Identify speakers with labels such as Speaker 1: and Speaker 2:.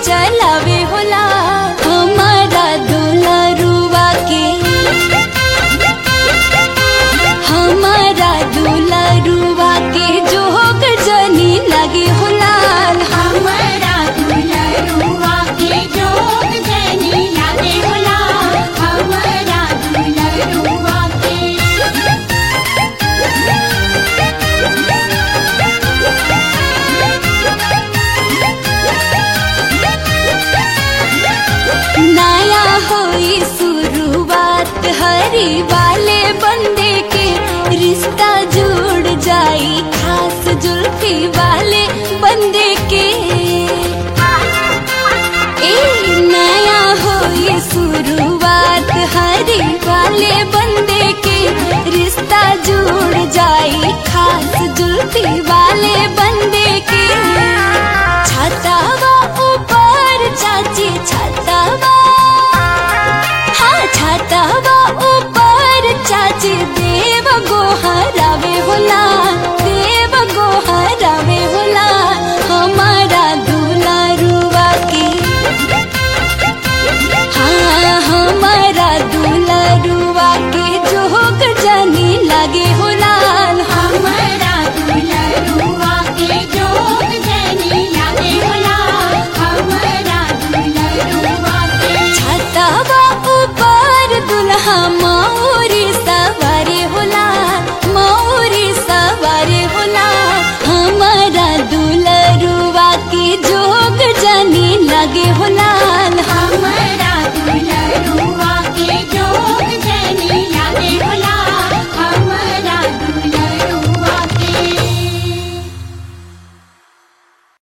Speaker 1: चलावे होला हमारा दुलरुआ के हमारा दुलरुआ के जोग जनी लगे होला
Speaker 2: हमरा दुलरुआ के जोग जनी लागे होला हमरा दुलरुआ के
Speaker 1: नया होई शुरुआत हरी वाले बंदे के रिश्ता जुड़ जाई खास जुल्फी वाले बंदे के ए नया होई शुरुआत हरी वाले बंदे के रिश्ता जुड़ जाई खास जुल्फी वाले